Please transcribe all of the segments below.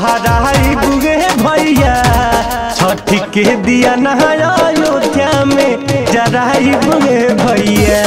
फहराई बुगे भैया छठ के दिया नहाया अयोध्या में जराई बुगे भैया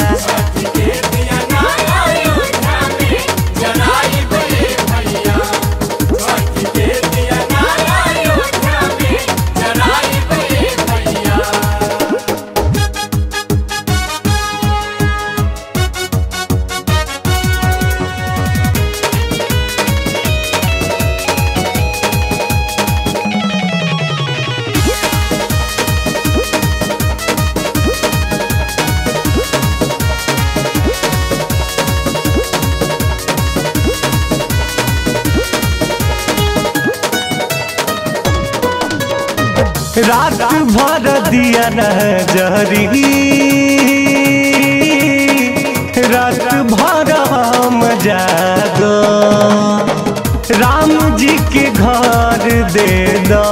रात भर दिया न जहरी रात भर हम जागो राम जी के घर दे दो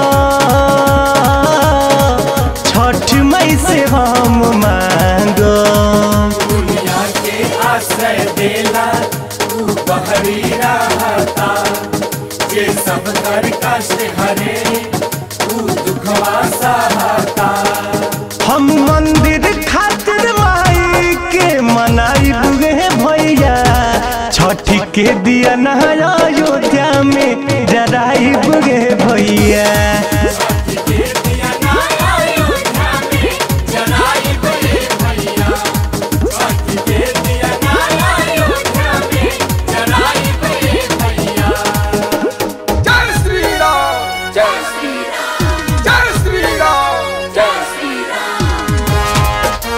छठ मई से हम मांगो दुनिया के आश्रय देला तू बहरी रहता ये सब कर कष्ट हरे तू दुखवा सहता हम मंदिर खातिर माई के मनाई बुगे भैया छठ के दिया नहाया अयोध्या में जराई बुगे भैया ये दिया ना अयोध्या में जलाई बड़े भैया छठ के दिया ना अयोध्या में जलाई बड़े भैया जय श्री राम जय श्री राम जय श्री राम जय श्री राम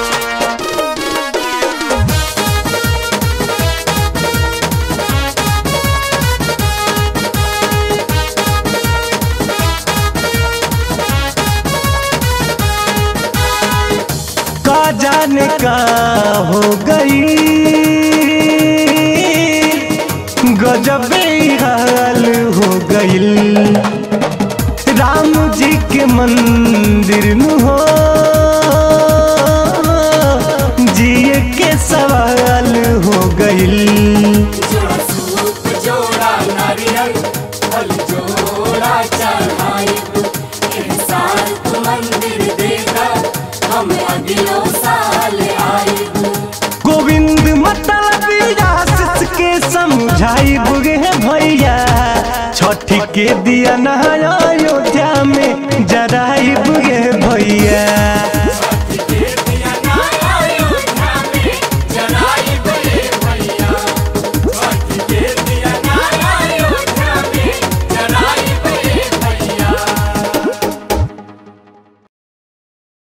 का जाने का हो गई गजबे हाल हो गईल राम जी के मंदिर में हो जिए के सवाल हो गईल जोड़ा सूप जोड़ा नारियल फल जोड़ा चढ़ाई एह साल तू मंदिर देगा हम अगलो साल आएबू गोविंद मतलब आशीष के समझाई बुगे भैया छठ के दिया नहा